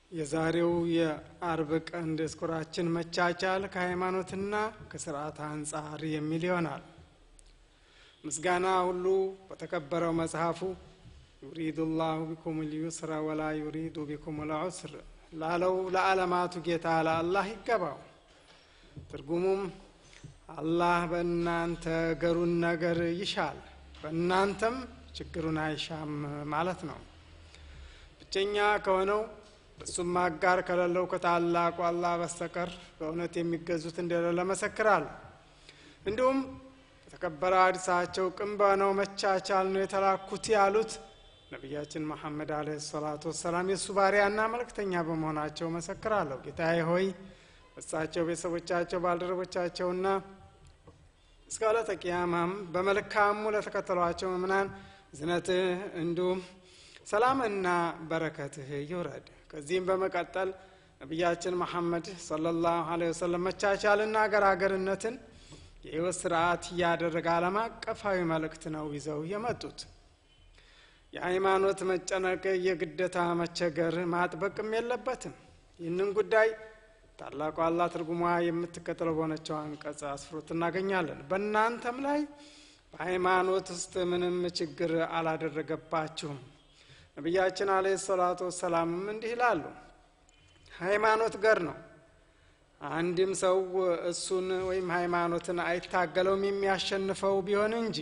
የዛሬው የአርብ ቀን ዲስኩራችን መቻቻል ከሃይማኖትና ከስርዓት አንጻር የሚል ይሆናል። ምስጋና ሁሉ በተከበረው መጽሐፉ ዩሪዱ ላሁ ቢኩም ልዩስረ ወላ ዩሪዱ ቢኩም ልዑስር ላለው ለዓለማቱ ጌታ ለአላህ ይገባው። ትርጉሙም አላህ በእናንተ ገሩን ነገር ይሻል፣ በእናንተም ችግሩን አይሻም ማለት ነው። ብቸኛ ከሆነው እሱም አጋር ከሌለው ከታላቁ አላህ በስተቀር በእውነት የሚገዙት እንደሌለ መሰክራለሁ። እንዲሁም በተከበረ ሐዲሳቸው ቅን በሆነው መቻቻል ነው የተላኩት ያሉት ነቢያችን መሐመድ አለይሂ ሰላቱ ወሰላም የእሱ ባሪያና መልእክተኛ በመሆናቸው መሰክራለሁ። ጌታዬ ሆይ እሳቸው ቤተሰቦቻቸው፣ ባልደረቦቻቸውና እስከ ዕለተ ቂያማም በመልካሙ ለተከተሏቸው ምእምናን ዝነትህ እንዲሁም ሰላምና በረከትህ ይውረድ። ከዚህም በመቀጠል ነቢያችን መሐመድ ሰለላሁ ዐለይሂ ወሰለም መቻቻልና ገራገርነትን የህይወት ስርዓት እያደረገ ዓለም አቀፋዊ መልእክት ነው ይዘው የመጡት። የሃይማኖት መጨነቅ የግደታ መቸገር ማጥበቅም የለበትም። ይህንን ጉዳይ ታላቁ አላህ ትርጉሟ የምትከተለው በሆነችው አንቀጽ አስፍሮት እናገኛለን። በእናንተም ላይ በሃይማኖት ውስጥ ምንም ችግር አላደረገባችሁም። ነቢያችን አለይሂ ሰላቱ ወሰላምም እንዲህ ይላሉ፣ ሃይማኖት ገር ነው። አንድም ሰው እሱን ወይም ሃይማኖትን አይታገለውም የሚያሸንፈው ቢሆን እንጂ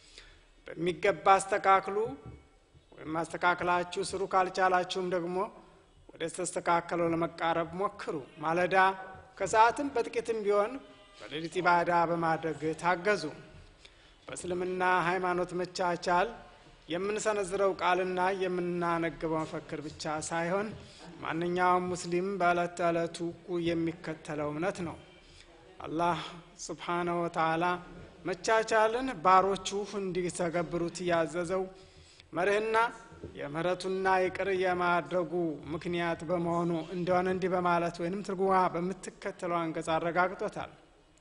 በሚገባ አስተካክሉ ወይም አስተካክላችሁ ስሩ። ካልቻላችሁም ደግሞ ወደ ተስተካከለው ለመቃረብ ሞክሩ። ማለዳ ከሰዓትም በጥቂትም ቢሆን በሌሊት ኢባዳ በማድረግ ታገዙ። በእስልምና ሃይማኖት መቻቻል የምንሰነዝረው ቃልና የምናነግበው መፈክር ብቻ ሳይሆን ማንኛውም ሙስሊም በዕለት ተዕለቱ የሚከተለው እምነት ነው። አላህ ስብሓነሁ ወተዓላ መቻቻልን ባሮቹ እንዲተገብሩት ያዘዘው መርህና የምህረቱና ይቅር የማድረጉ ምክንያት በመሆኑ እንደሆነ እንዲህ በማለት ወይንም ትርጉማ በምትከተለው አንቀጽ አረጋግጦታል።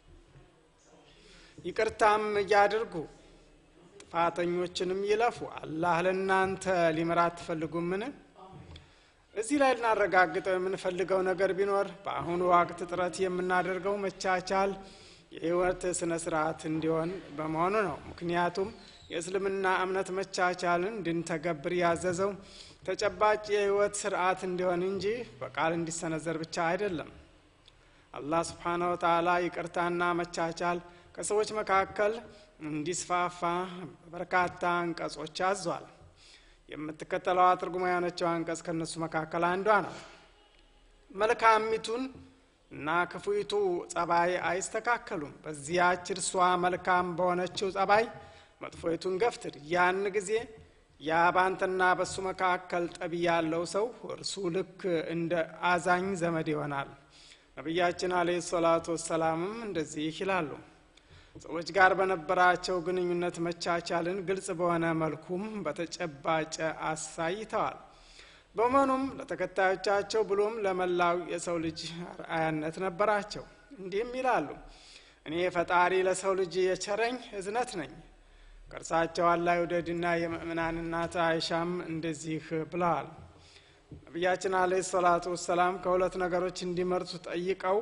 ይቅርታም እያድርጉ ጥፋተኞችንም ይለፉ። አላህ ለእናንተ ሊምራ አትፈልጉምን? እዚህ ላይ ልናረጋግጠው የምንፈልገው ነገር ቢኖር በአሁኑ ወቅት ጥረት የምናደርገው መቻቻል የህይወት ስነ ስርዓት እንዲሆን በመሆኑ ነው። ምክንያቱም የእስልምና እምነት መቻቻልን እንድንተገብር ያዘዘው ተጨባጭ የህይወት ስርዓት እንዲሆን እንጂ በቃል እንዲሰነዘር ብቻ አይደለም። አላህ ስብሓነሁ ወተዓላ ይቅርታና መቻቻል ከሰዎች መካከል እንዲስፋፋ በርካታ አንቀጾች አዟል። የምትከተለዋ ትርጉማ የሆነችው አንቀጽ ከእነሱ መካከል አንዷ ነው። መልካሚቱን እና ክፉይቱ ጸባይ አይስተካከሉም። በዚያች እርሷ መልካም በሆነችው ጸባይ መጥፎይቱን ገፍትር። ያን ጊዜ ያ ባንተና በሱ መካከል ጠብ ያለው ሰው እርሱ ልክ እንደ አዛኝ ዘመድ ይሆናል። ነቢያችን አለይሂ ሰላቱ ወሰላምም እንደዚህ ይላሉ። ሰዎች ጋር በነበራቸው ግንኙነት መቻቻልን ግልጽ በሆነ መልኩም በተጨባጭ አሳይተዋል። በመሆኑም ለተከታዮቻቸው ብሎም ለመላው የሰው ልጅ አርአያነት ነበራቸው። እንዲህም ይላሉ፣ እኔ ፈጣሪ ለሰው ልጅ የቸረኝ እዝነት ነኝ። ከእርሳቸው አላህ ይውደድና የምእምናን እናት አይሻም እንደዚህ ብለዋል። ነቢያችን አለይሂ ሰላቱ ወሰላም ከሁለት ነገሮች እንዲመርጡ ጠይቀው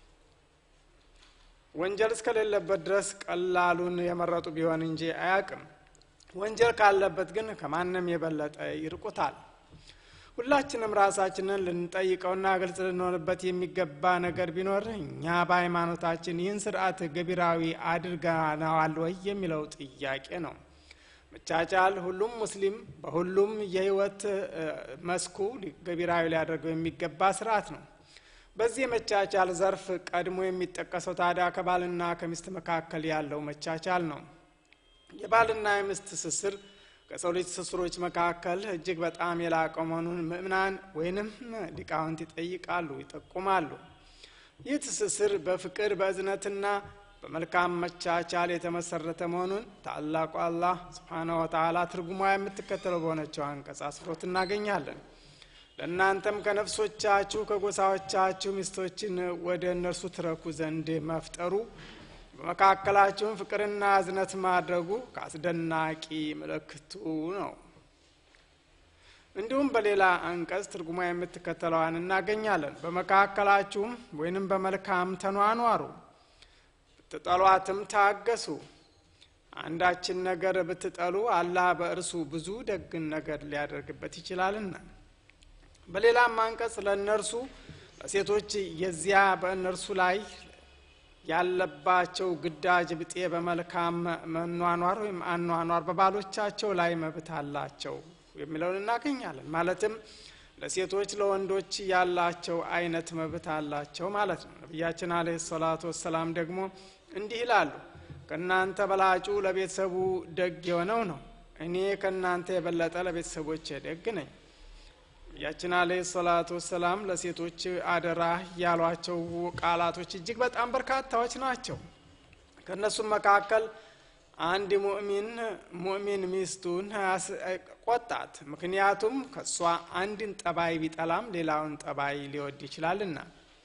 ወንጀል እስከሌለበት ድረስ ቀላሉን የመረጡ ቢሆን እንጂ አያውቅም። ወንጀል ካለበት ግን ከማንም የበለጠ ይርቁታል። ሁላችንም ራሳችንን ልንጠይቀውና ግልጽ ልንሆንበት የሚገባ ነገር ቢኖር እኛ በሃይማኖታችን ይህን ስርዓት ገቢራዊ አድርገነዋል ወይ የሚለው ጥያቄ ነው። መቻቻል ሁሉም ሙስሊም በሁሉም የህይወት መስኩ ገቢራዊ ሊያደርገው የሚገባ ስርዓት ነው። በዚህ የመቻቻል ዘርፍ ቀድሞ የሚጠቀሰው ታዲያ ከባልና ከሚስት መካከል ያለው መቻቻል ነው። የባልና የሚስት ትስስር ከሰው ልጅ ትስስሮች መካከል እጅግ በጣም የላቀ መሆኑን ምእምናን ወይንም ሊቃውንት ይጠይቃሉ፣ ይጠቁማሉ። ይህ ትስስር በፍቅር በእዝነትና በመልካም መቻቻል የተመሰረተ መሆኑን ታላቁ አላህ ስብሓነሁ ወተዓላ ትርጉሟ የምትከተለው በሆነችው አንቀጽ አስፍሮት እናገኛለን። ለእናንተም ከነፍሶቻችሁ ከጎሳዎቻችሁ ሚስቶችን ወደ እነርሱ ትረኩ ዘንድ መፍጠሩ በመካከላችሁም ፍቅርና እዝነት ማድረጉ ከአስደናቂ ምልክቱ ነው። እንዲሁም በሌላ አንቀጽ ትርጉማ የምትከተለዋን እናገኛለን። በመካከላችሁም ወይንም በመልካም ተኗኗሩ፣ ብትጠሏትም ታገሱ። አንዳችን ነገር ብትጠሉ አላህ በእርሱ ብዙ ደግን ነገር ሊያደርግበት ይችላልና። በሌላም አንቀጽ ለእነርሱ ለሴቶች የዚያ በእነርሱ ላይ ያለባቸው ግዳጅ ብጤ በመልካም መኗኗር ወይም አኗኗር በባሎቻቸው ላይ መብት አላቸው የሚለውን እናገኛለን። ማለትም ለሴቶች ለወንዶች ያላቸው አይነት መብት አላቸው ማለት ነው። ነቢያችን አለይሂ ሰላቱ ወሰላም ደግሞ እንዲህ ይላሉ፣ ከእናንተ በላጩ ለቤተሰቡ ደግ የሆነው ነው። እኔ ከእናንተ የበለጠ ለቤተሰቦቼ ደግ ነኝ። ነቢያችን አለይሂ ሰላቱ ወሰላም ለሴቶች አደራ ያሏቸው ቃላቶች እጅግ በጣም በርካታዎች ናቸው። ከእነሱም መካከል አንድ ሙእሚን ሙእሚን ሚስቱን ቆጣት፣ ምክንያቱም ከእሷ አንድን ጠባይ ቢጠላም ሌላውን ጠባይ ሊወድ ይችላልና።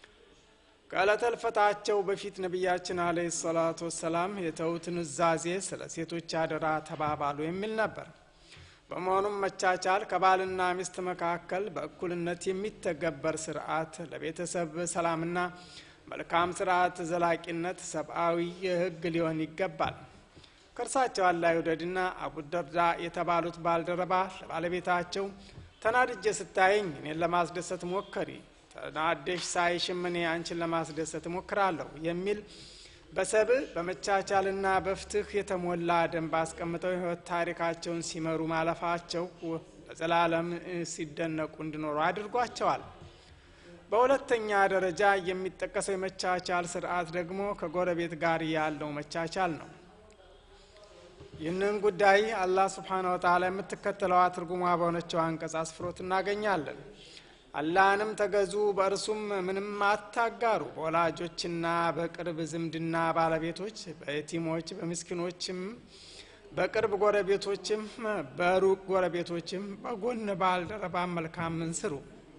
ከዕለተ ሕልፈታቸው በፊት ነቢያችን አለይሂ ሰላቱ ወሰላም የተዉት ኑዛዜ ስለ ሴቶች አደራ ተባባሉ የሚል ነበር። በመሆኑም መቻቻል ከባልና ሚስት መካከል በእኩልነት የሚተገበር ስርዓት ለቤተሰብ ሰላምና መልካም ስርዓት ዘላቂነት ሰብአዊ ሕግ ሊሆን ይገባል። ከእርሳቸው አላህ ይውደድና አቡ ደርዳ የተባሉት ባልደረባ ለባለቤታቸው ተናድጄ ስታየኝ እኔን ለማስደሰት ሞከሪ፣ ተናደሽ ሳይሽም እኔ አንቺን ለማስደሰት ሞክራለሁ የሚል በሰብእ በመቻቻልና በፍትህ የተሞላ ደንብ አስቀምጠው የህይወት ታሪካቸውን ሲመሩ ማለፋቸው ለዘላለም ሲደነቁ እንዲኖሩ አድርጓቸዋል። በሁለተኛ ደረጃ የሚጠቀሰው የመቻቻል ስርዓት ደግሞ ከጎረቤት ጋር ያለው መቻቻል ነው። ይህንን ጉዳይ አላህ ስብሓነ ወተዓላ የምትከተለዋ ትርጉሟ በሆነችው አንቀጽ አስፍሮት እናገኛለን። አላህንም ተገዙ፣ በእርሱም ምንም አታጋሩ። በወላጆችና በቅርብ ዝምድና ባለቤቶች፣ በየቲሞች፣ በምስኪኖችም፣ በቅርብ ጎረቤቶችም፣ በሩቅ ጎረቤቶችም በጎን ባልደረባ መልካምን ስሩ።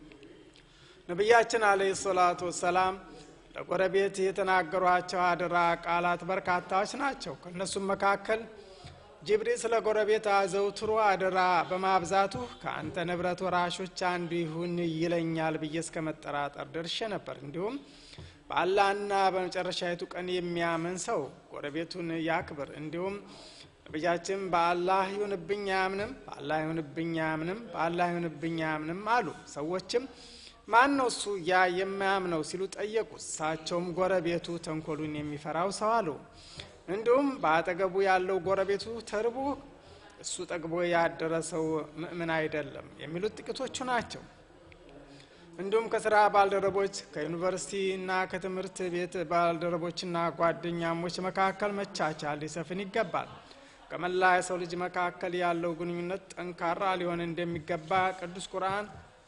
ነቢያችን አለይሂ ሰላቱ ወሰላም ለጎረቤት የተናገሯቸው አደራ ቃላት በርካታዎች ናቸው። ከእነሱም መካከል ጅብሪል ስለ ጎረቤት አዘውትሮ አደራ በማብዛቱ ከአንተ ንብረት ወራሾች አንዱ ይሁን ይለኛል ብዬ እስከ መጠራጠር ደርሼ ነበር። እንዲሁም በአላህና በመጨረሻይቱ ቀን የሚያምን ሰው ጎረቤቱን ያክብር። እንዲሁም ነቢያችን በአላህ ይሁንብኝ አያምንም፣ በአላህ ይሁንብኝ አያምንም፣ በአላህ ይሁንብኝ አያምንም አሉ። ሰዎችም ማን ነው እሱ ያ የማያምነው ሲሉ ጠየቁ። እሳቸውም ጎረቤቱ ተንኮሉን የሚፈራው ሰው አሉ። እንዲሁም በአጠገቡ ያለው ጎረቤቱ ተርቦ እሱ ጠግቦ ያደረሰው ምእምን አይደለም የሚሉት ጥቂቶቹ ናቸው። እንዲሁም ከስራ ባልደረቦች ከዩኒቨርሲቲና ከትምህርት ቤት ባልደረቦችና ጓደኛሞች መካከል መቻቻል ሊሰፍን ይገባል። ከመላ የሰው ልጅ መካከል ያለው ግንኙነት ጠንካራ ሊሆን እንደሚገባ ቅዱስ ቁርአን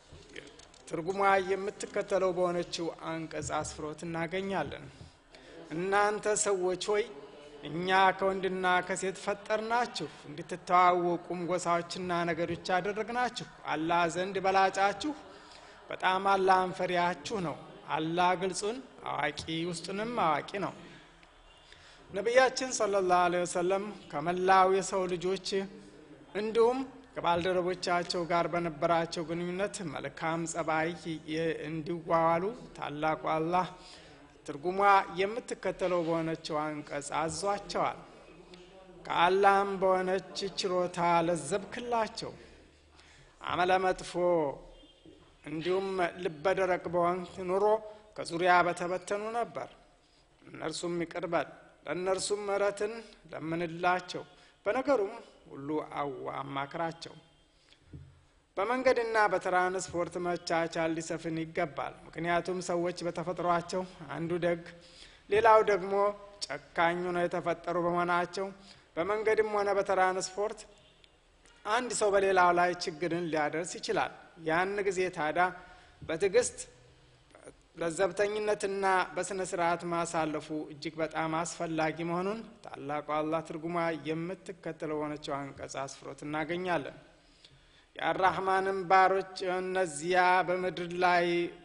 ትርጉሟ የምትከተለው በሆነችው አንቀጽ አስፍሮት እናገኛለን። እናንተ ሰዎች ሆይ እኛ ከወንድና ከሴት ፈጠርናችሁ፣ እንድትተዋወቁም ጎሳዎችና ነገዶች አደረግናችሁ። አላህ ዘንድ በላጫችሁ በጣም አላህን ፈሪያችሁ ነው። አላህ ግልጹን አዋቂ ውስጡንም አዋቂ ነው። ነቢያችን ሰለላሁ ዐለይሂ ወሰለም ከመላው የሰው ልጆች እንዲሁም ከባልደረቦቻቸው ጋር በነበራቸው ግንኙነት መልካም ጸባይ እንዲዋዋሉ ታላቁ አላህ ትርጉሟ የምትከተለው በሆነችው አንቀጽ አዟቸዋል። ከአላህም በሆነች ችሮታ ለዘብክላቸው አመለ መጥፎ እንዲሁም ልበደረቅ በሆንክ ኑሮ ከዙሪያ በተበተኑ ነበር። እነርሱም ይቅርበል ለእነርሱም ምሕረትን ለምንላቸው በነገሩም ሁሉ አዋ አማክራቸው። በመንገድና በትራንስፖርት መቻቻል ሊሰፍን ይገባል። ምክንያቱም ሰዎች በተፈጥሯቸው አንዱ ደግ፣ ሌላው ደግሞ ጨካኝ ነው የተፈጠሩ በመሆናቸው በመንገድም ሆነ በትራንስፖርት አንድ ሰው በሌላው ላይ ችግርን ሊያደርስ ይችላል። ያን ጊዜ ታዲያ በትዕግስት ለዘብተኝነትና በስነ ስርዓት ማሳለፉ እጅግ በጣም አስፈላጊ መሆኑን ታላቁ አላህ ትርጉማ የምትከተለው የሆነችው አንቀጽ አስፍሮት እናገኛለን። የአራህማንም ባሮች እነዚያ በምድር ላይ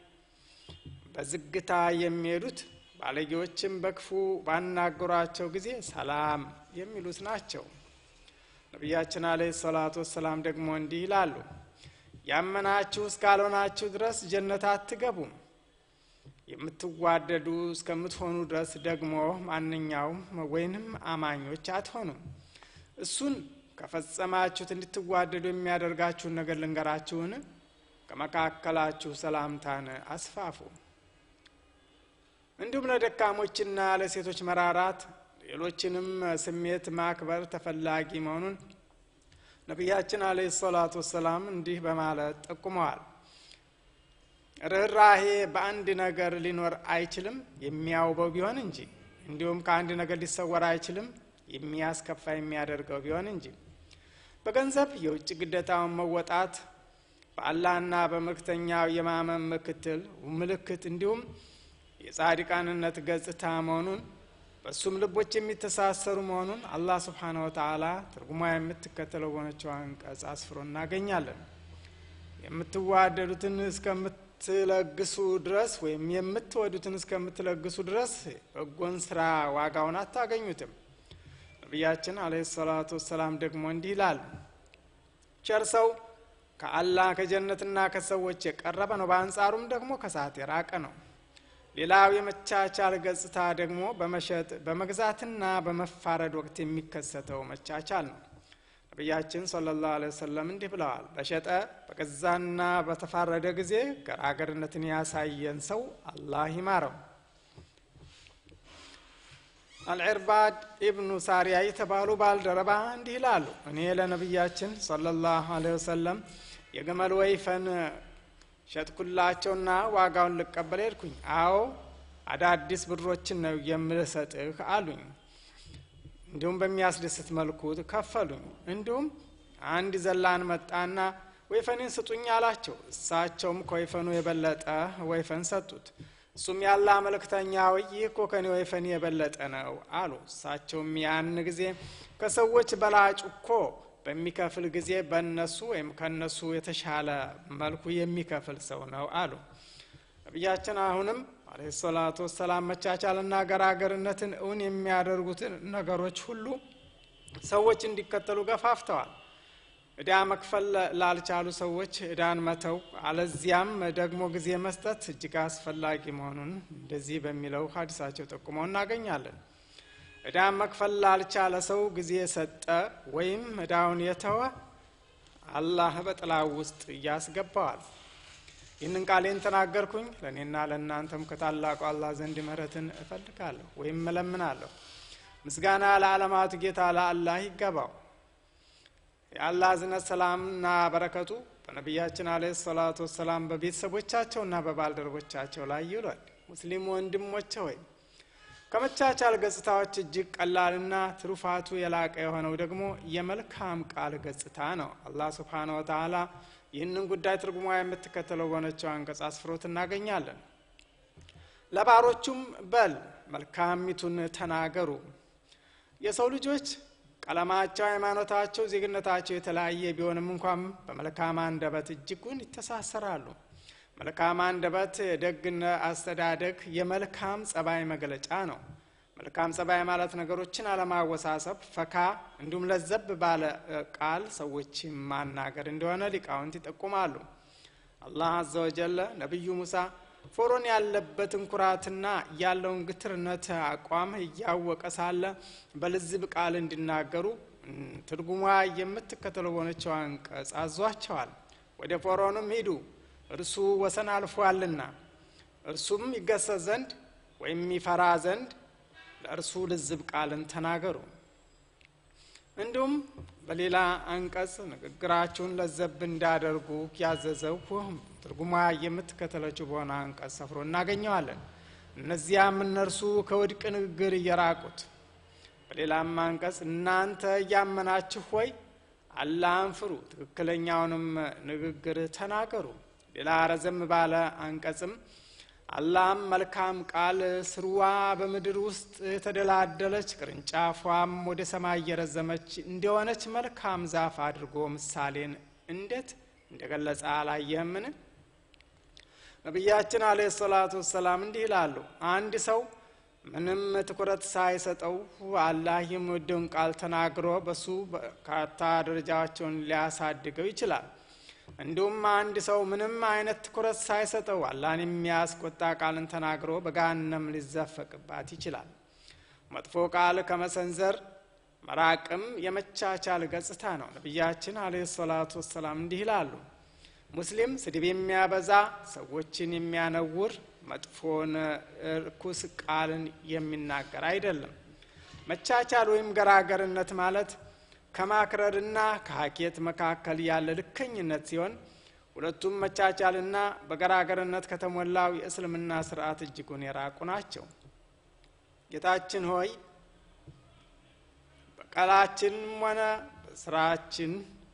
በዝግታ የሚሄዱት ባለጌዎችም በክፉ ባናገሯቸው ጊዜ ሰላም የሚሉት ናቸው። ነቢያችን አለይሂ ሰላቱ ወሰላም ደግሞ እንዲህ ይላሉ፣ ያመናችሁ እስካልሆናችሁ ድረስ ጀነት አትገቡም። የምትዋደዱ እስከምትሆኑ ድረስ ደግሞ ማንኛውም ወይንም አማኞች አትሆኑም። እሱን ከፈጸማችሁት እንድትዋደዱ የሚያደርጋችሁን ነገር ልንገራችሁን? ከመካከላችሁ ሰላምታን አስፋፉ። እንዲሁም ለደካሞችና ለሴቶች መራራት፣ ሌሎችንም ስሜት ማክበር ተፈላጊ መሆኑን ነቢያችን አለይሂ ሰላቱ ወሰላም እንዲህ በማለት ጠቁመዋል። ርኅራሄ በአንድ ነገር ሊኖር አይችልም የሚያውበው ቢሆን እንጂ፣ እንዲሁም ከአንድ ነገር ሊሰወር አይችልም የሚያስከፋ የሚያደርገው ቢሆን እንጂ። በገንዘብ የውጭ ግዴታውን መወጣት በአላህና በመልእክተኛው የማመን ምክትል ምልክት እንዲሁም የጻድቃንነት ገጽታ መሆኑን በእሱም ልቦች የሚተሳሰሩ መሆኑን አላህ ስብሓነ ወተዓላ ትርጉሟ የምትከተለው በሆነችው አንቀጽ አስፍሮ እናገኛለን። የምትዋደዱትን እስከምትለግሱ ድረስ ወይም የምትወዱትን እስከምትለግሱ ድረስ በጎን ስራ ዋጋውን አታገኙትም። ነቢያችን አለይሂ ሰላቱ ወሰላም ደግሞ እንዲህ ይላል፣ ቸር ሰው ከአላህ ከጀነትና ከሰዎች የቀረበ ነው፣ በአንጻሩም ደግሞ ከሰዓት የራቀ ነው። ሌላው የመቻቻል ገጽታ ደግሞ በመሸጥ በመግዛትና በመፋረድ ወቅት የሚከሰተው መቻቻል ነው። ነቢያችን ሰለላሁ ዐለይሂ ወሰለም እንዲህ ብለዋል፣ በሸጠ በገዛና በተፋረደ ጊዜ ገራገርነትን ያሳየን ሰው አላህ ይማረው። አልዕርባድ ኢብኑ ሳሪያ የተባሉ ባልደረባ እንዲህ ይላሉ፣ እኔ ለነቢያችን ሰለላሁ ዐለይሂ ወሰለም የግመል ወይፈን ሸጥኩላቸውና ዋጋውን ልቀበል ሄድኩኝ። አዎ አዳዲስ ብሮችን ነው የምሰጥህ አሉኝ። እንዲሁም በሚያስደስት መልኩ ከፈሉኝ። እንዲሁም አንድ ዘላን መጣና ወይፈኔን ስጡኝ አላቸው። እሳቸውም ከወይፈኑ የበለጠ ወይፈን ሰጡት። እሱም ያላ መልእክተኛ ወይ ይህ እኮ ከኔ ወይፈን የበለጠ ነው አሉ። እሳቸውም ያን ጊዜ ከሰዎች በላጭ እኮ በሚከፍል ጊዜ በእነሱ ወይም ከእነሱ የተሻለ መልኩ የሚከፍል ሰው ነው አሉ። ነቢያችን አሁንም አለይሂ ሰላቱ ወሰላም መቻቻልና ገራገርነትን እውን የሚያደርጉትን ነገሮች ሁሉ ሰዎች እንዲከተሉ ገፋፍተዋል። እዳ መክፈል ላልቻሉ ሰዎች እዳን መተው አለዚያም ደግሞ ጊዜ መስጠት እጅግ አስፈላጊ መሆኑን እንደዚህ በሚለው ሀዲሳቸው ጠቁመው እናገኛለን። እዳን መክፈል ላልቻለ ሰው ጊዜ ሰጠ ወይም እዳውን የተወ አላህ በጥላው ውስጥ እያስገባዋል። ይህንን ቃሌን ተናገርኩኝ ለእኔና ለእናንተም ከታላቁ አላህ ዘንድ ምሕረትን እፈልጋለሁ ወይም እለምናለሁ። ምስጋና ለዓለማቱ ጌታ ለአላህ ይገባው። የአላህ እዝነት ሰላምና በረከቱ በነቢያችን አለ ሰላቱ ወሰላም በቤተሰቦቻቸውና በባልደረቦቻቸው ላይ ይውላል። ሙስሊም ወንድሞቼ ሆይ ከመቻቻል ገጽታዎች እጅግ ቀላልና ትሩፋቱ የላቀ የሆነው ደግሞ የመልካም ቃል ገጽታ ነው። አላህ ስብሓነ ወተዓላ ይህንን ጉዳይ ትርጉሟ የምትከተለው በሆነችው አንቀጽ አስፍሮት እናገኛለን። ለባሮቹም በል መልካሚቱን ተናገሩ። የሰው ልጆች ቀለማቸው፣ ሃይማኖታቸው፣ ዜግነታቸው የተለያየ ቢሆንም እንኳን በመልካም አንደበት እጅጉን ይተሳሰራሉ። መልካም አንደበት የደግነት አስተዳደግ የመልካም ጸባይ መገለጫ ነው። መልካም ጸባይ ማለት ነገሮችን አለማወሳሰብ፣ ፈካ እንዲሁም ለዘብ ባለ ቃል ሰዎች ማናገር እንደሆነ ሊቃውንት ይጠቁማሉ። አላህ አዘ ወጀለ ነቢዩ ሙሳ ፎሮን ያለበትን ኩራትና ያለውን ግትርነት አቋም እያወቀ ሳለ በልዝብ ቃል እንዲናገሩ ትርጉሟ የምትከተለው በሆነችው አንቀጽ አዟቸዋል። ወደ ፎሮንም ሂዱ እርሱ ወሰን አልፏልና እርሱም ይገሰጽ ዘንድ ወይም ይፈራ ዘንድ ለእርሱ ልዝብ ቃልን ተናገሩ። እንዲሁም በሌላ አንቀጽ ንግግራችሁን ለዘብ እንዳደርጉ ያዘዘው ትርጉሟ የምትከተለችው በሆነ አንቀጽ ሰፍሮ እናገኘዋለን። እነዚያም እነርሱ ከውድቅ ንግግር እየራቁት። በሌላም አንቀጽ እናንተ እያመናችሁ ሆይ አላህን ፍሩ፣ ትክክለኛውንም ንግግር ተናገሩ። ሌላ ረዘም ባለ አንቀጽም አላህም መልካም ቃል ስርዋ በምድር ውስጥ የተደላደለች ቅርንጫፏም ወደ ሰማይ እየረዘመች እንደሆነች መልካም ዛፍ አድርጎ ምሳሌን እንዴት እንደገለጸ አላየህምን? ነቢያችን አለይሂ ሰላቱ ወሰላም እንዲህ ይላሉ። አንድ ሰው ምንም ትኩረት ሳይሰጠው አላህ የሚወደውን ቃል ተናግሮ በሱ በርካታ ደረጃቸውን ሊያሳድገው ይችላል። እንዲሁም አንድ ሰው ምንም አይነት ትኩረት ሳይሰጠው አላህን የሚያስቆጣ ቃልን ተናግሮ በገሃነም ሊዘፈቅባት ይችላል። መጥፎ ቃል ከመሰንዘር መራቅም የመቻቻል ገጽታ ነው። ነቢያችን አለይሂ ሰላቱ ወሰላም እንዲህ ይላሉ፣ ሙስሊም ስድብ የሚያበዛ ሰዎችን የሚያነውር መጥፎን እርኩስ ቃልን የሚናገር አይደለም። መቻቻል ወይም ገራገርነት ማለት ከማክረርና ከሀኬት መካከል ያለ ልከኝነት ሲሆን ሁለቱም መቻቻልና በገራገርነት ከተሞላው የእስልምና ስርዓት እጅጉን የራቁ ናቸው። ጌታችን ሆይ በቃላችንም ሆነ በስራችን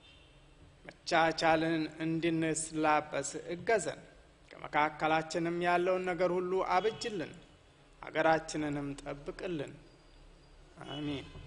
መቻቻልን እንድንስላበስ እገዘን። ከመካከላችንም ያለውን ነገር ሁሉ አብጅልን፣ ሀገራችንንም ጠብቅልን። አሚን።